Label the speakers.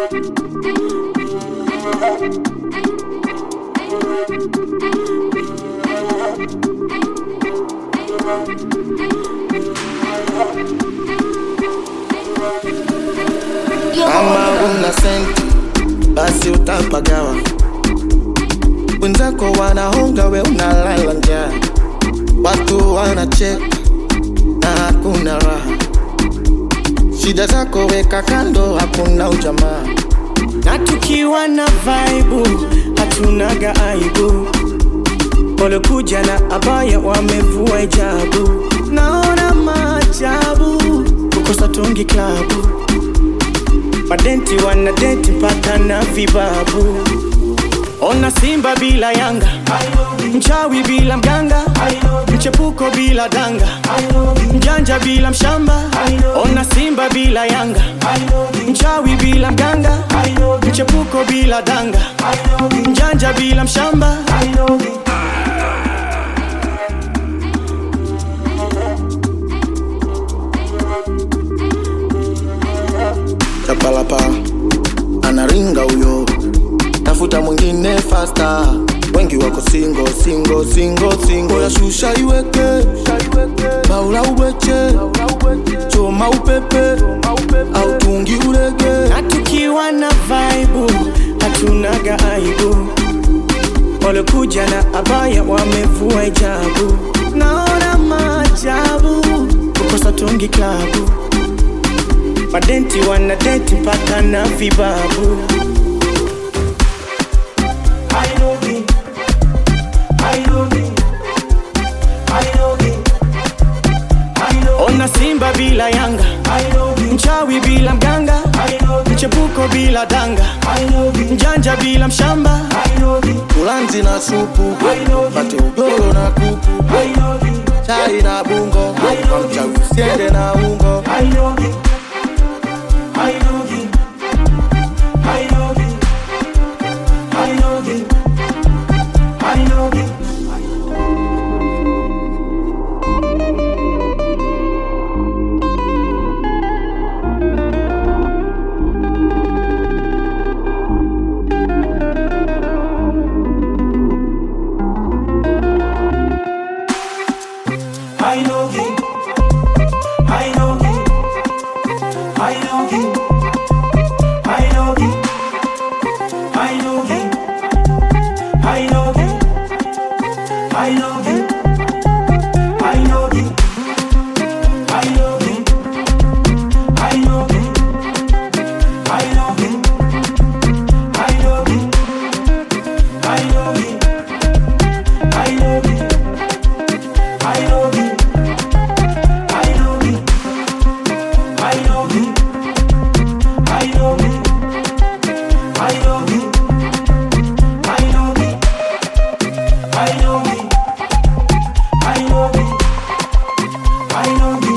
Speaker 1: Kama una senti basi utapagawa, wenzako wanahonga, we unalala njaa, watu wanacheka na hakuna raha. Shida zako weka kando, hakuna ujamaa.
Speaker 2: na tukiwa na vaibu hatunaga aibu walokuja na abaya wamevua hijabu naona maajabu kukosa tungi klabu madenti wanadenti mpaka na vibabu ona simba bila yanga mchawi bila mganga mchepuko bila danga mjanja bila mshamba ona simba bila yanga mchawi bila mganga mchepuko bila danga mjanja bila mshamba
Speaker 1: Chapalapa anaringa huyo, tafuta mwingine fasta. Wengi wako singo singo singo singo, ya shusha iweke baula ubeche choma upepe au tungi urege
Speaker 2: na tukiwa na vaibu hatunaga aibu walokuja na abaya wamevua hijabu naona maajabu kukosa tungi klabu madenti wanadenti mpaka na vibabu ona simba bila yanga mchawi bila mganga mchepuko bila danga mjanja bila mshamba
Speaker 1: ulanzi na supu pate ugoro na kuku chai na bungo kwa mchawi usiende na ungo
Speaker 3: I know